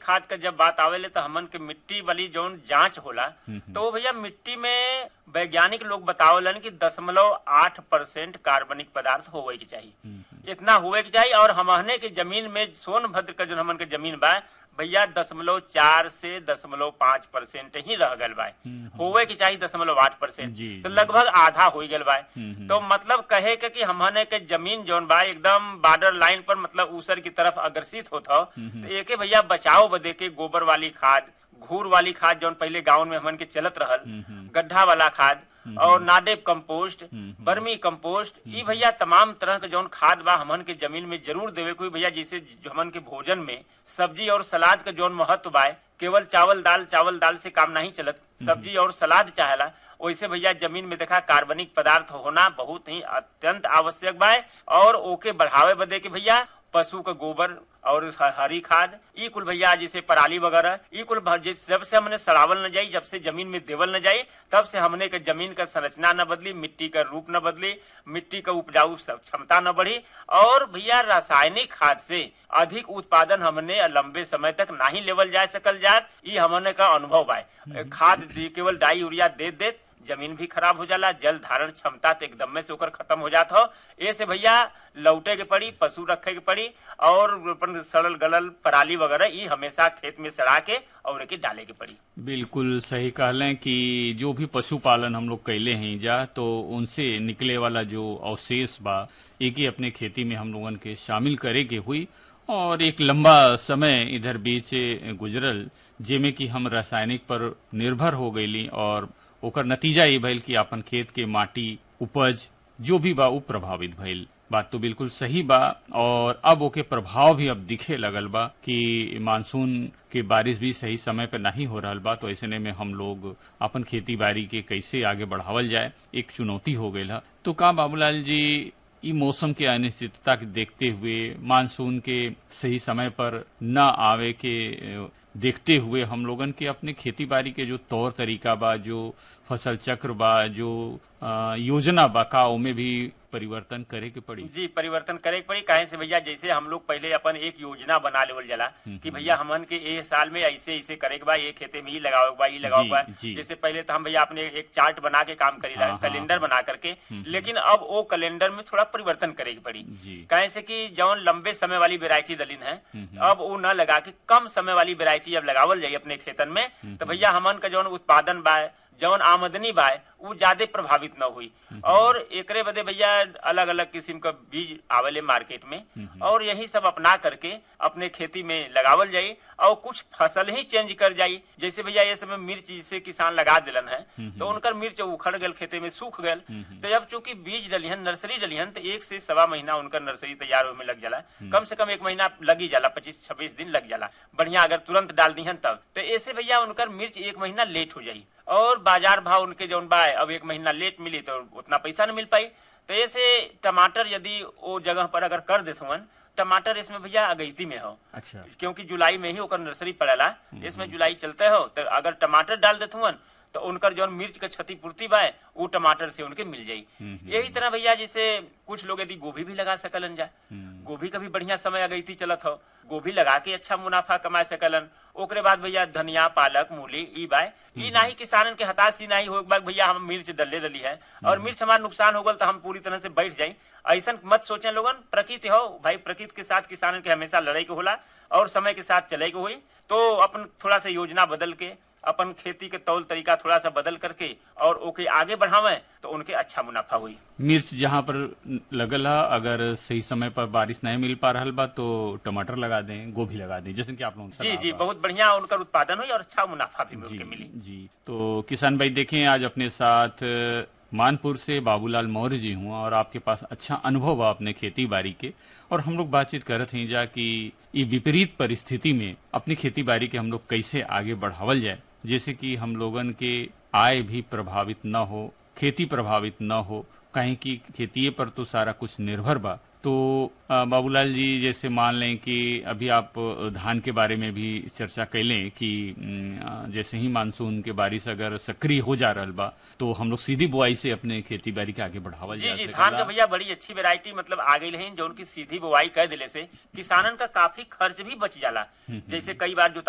खाद का जब बात आवेले तो हमन के मिट्टी वाली जौन जांच होला तो वो भैया मिट्टी में वैज्ञानिक लोग बतावलन कि दशमलव आठ परसेंट कार्बनिक पदार्थ होवे के चाहिए इतना हुए के चाहिए और हमने के जमीन में सोनभद्र का जो हमन के जमीन बा भैया दशमलव चार से दशमलव पाँच परसेंट ही रह गल बा होवे के चाहिए दशमलव आठ परसेंट जी, तो जी। लगभग आधा हो गल बा हम्म। तो मतलब कहे के कि हमने के जमीन जौन बा एकदम बॉर्डर लाइन पर मतलब ऊसर की तरफ अग्रसित होता हो तो एके भैया बचाव बदे के गोबर वाली खाद घूर वाली खाद जौन पहले गाँव में हमन के चलत रहल गड्ढा वाला खाद और नाडेप कंपोस्ट बर्मी कंपोस्ट ई भैया तमाम तरह के जौन खाद बा हमन के जमीन में जरूर देवे कोई भैया जैसे जो हमन के भोजन में सब्जी और सलाद का जौन महत्व बा केवल चावल दाल चावल दाल से काम नहीं चलत सब्जी और सलाद चाहेला वैसे भैया जमीन में देखा कार्बनिक पदार्थ होना बहुत ही अत्यंत आवश्यक बा और ओके बढ़ावे बदे के भैया पशु का गोबर और ह- हरी खाद ई कुल भैया जैसे पराली वगैरह ई कुल भ- जिस- जब से हमने सड़ावल न जाई जब से जमीन में देवल न जाई तब से हमने के जमीन का संरचना न बदली मिट्टी का रूप न बदली मिट्टी का उपजाऊ स- क्षमता न बढ़ी और भैया रासायनिक खाद से अधिक उत्पादन हमने लंबे समय तक नहीं लेवल जा सकल जात ई हमने का अनुभव बा खाद केवल डाई यूरिया दे देत जमीन भी खराब हो जाला जल धारण क्षमता तो एकदम में से ओकर खत्म हो जात हो ऐसे भैया लौटे के पड़ी पशु रखे के पड़ी और अपन सड़ल गलल पराली वगैरह ई हमेशा खेत में सड़ा के और एके डाले के पड़ी बिल्कुल सही कहलें कि जो भी पशुपालन हम लोग कैले हैं जा तो उनसे निकले वाला जो अवशेष बा एक ही अपने खेती में हम लोगन के शामिल करे के हुई और एक लंबा समय इधर बीच गुजरल जेमे कि हम रासायनिक पर निर्भर हो गईली और ओकर नतीजा ये भइल कि अपन खेत के माटी उपज जो भी बा उ प्रभावित भइल बात तो बिल्कुल सही बा और अब ओके प्रभाव भी अब दिखे लगल बा कि मानसून के बारिश भी सही समय पर नहीं हो रहल बा तो ऐसे में हम लोग अपन खेती बाड़ी के कैसे आगे बढ़ावल जाए एक चुनौती हो गई है तो का बाबूलाल जी ई मौसम के अनिश्चितता के देखते हुए मानसून के सही समय पर न आवे के अ, देखते हुए हम लोगन के अपने खेती बाड़ी के जो तौर तरीका बा जो फसल चक्र बा जो अ, योजना बा का ओमे भी परिवर्तन करे के पड़ी जी परिवर्तन करे के पड़ी काहे से भैया जैसे हम लोग पहले अपन एक योजना बना लेवल जाला कि भैया हमन के ए साल में ऐसे ऐसे करे के बा ये खेते में ही लगावे के बा ये लगावे के बा जी। जैसे पहले तो हम भैया अपने एक चार्ट बना के काम करी हाँ, हाँ, कैलेंडर बना करके लेकिन अब वो कैलेंडर में थोड़ा परिवर्तन करे की पड़ी जी कहे से कि जौन लंबे समय वाली वेरायटी दलिन है अब वो न लगा के कम समय वाली वेरायटी अब लगावल जाये अपने खेतन में तो भैया हमन का जौन उत्पादन बा जौन आमदनी बा वो ज्यादा प्रभावित न हुई और एकरे बदे भैया अलग अलग किस्म का बीज आवेले मार्केट में और यही सब अपना करके अपने खेती में लगावल जाई और कुछ फसल ही चेंज कर जाई जैसे भैया ये समय मिर्च जिसे किसान लगा दिलन है तो उनकर मिर्च उखड़ गल खेते में सूख गल तो जब चूंकि बीज डलिहन नर्सरी डलिहन तो एक से सवा महीना उनकर नर्सरी तैयार होने में लग जाला कम से कम एक महीना लगी जाला पच्चीस छब्बीस दिन लग जाला बढ़िया अगर तुरंत डाल दिहन तब तो ऐसे भैया उनकर मिर्च एक महीना लेट हो जाई और बाजार भाव उनके जौन बा अब एक महीना लेट मिली तो उतना पैसा न मिल पाई तो ऐसे टमाटर यदि वो जगह पर अगर कर देते हुन टमाटर इसमें भैया अगैती में हो अच्छा क्योंकि जुलाई में ही ओकर नर्सरी पड़ेला इसमें जुलाई चलते हो तो अगर टमाटर डाल देते हुन तो उनकर जौन मिर्च के क्षतिपूर्ति बा वो टमाटर से उनके मिल जाई यही तरह भैया जैसे कुछ लोग यदि गोभी भी लगा सकलन जा गोभी का भी बढ़िया समय अगैती चलत हो गोभी लगा के अच्छा मुनाफा कमा सकलन ओकरे बाद भैया धनिया पालक मूली ई बाय ई नाही किसानन के हताश ही नहीं हो बाग भैया हम मिर्च डले डली है और मिर्च हमारा नुकसान हो गल तो हम पूरी तरह से बैठ जाई ऐसा मत सोचे लोगन प्रकृति हो भाई प्रकृति के साथ किसानन के हमेशा लड़ाई के होला और समय के साथ चले के हुई तो अपन थोड़ा सा योजना बदल के अपन खेती के तौल तरीका थोड़ा सा बदल करके और ओके आगे बढ़ावे तो उनके अच्छा मुनाफा हुई मिर्च जहाँ पर लगल है अगर सही समय पर बारिश नहीं मिल पा रहा बा तो टमाटर लगा दें गोभी लगा दें जैसे कि आप लोगों ने जी सलाह जी बा। बहुत बढ़िया उनकर उत्पादन हुई और अच्छा मुनाफा भी जी उनके मिली जी तो किसान भाई देखें आज अपने साथ अ, मानपुर से बाबूलाल मौर्य जी हुआ और आपके पास अच्छा अनुभव बा अपने खेती बाड़ी के और हम लोग बातचीत करत हैं जा कि ये विपरीत परिस्थिति में अपनी खेती बाड़ी के हम लोग कैसे आगे बढ़ावल जाए जैसे कि हम लोगन के आय भी प्रभावित न हो खेती प्रभावित न हो कहीं की खेती पर तो सारा कुछ निर्भर बा तो अ, बाबूलाल जी जैसे मान लें कि अभी आप अ, धान के बारे में भी चर्चा कैलें कि अम, अ, जैसे ही मानसून के बारिश अगर सक्रिय हो जा रहल बा तो हम लोग सीधी बुआई से अपने खेती बाड़ी के आगे बढ़ावल जी जा जी सकेला। धान का भैया बड़ी अच्छी वेरायटी मतलब आ गई है जो उनकी सीधी बुआई कर दिले से किसानन का काफी खर्च भी बच जाला जैसे कई बार जो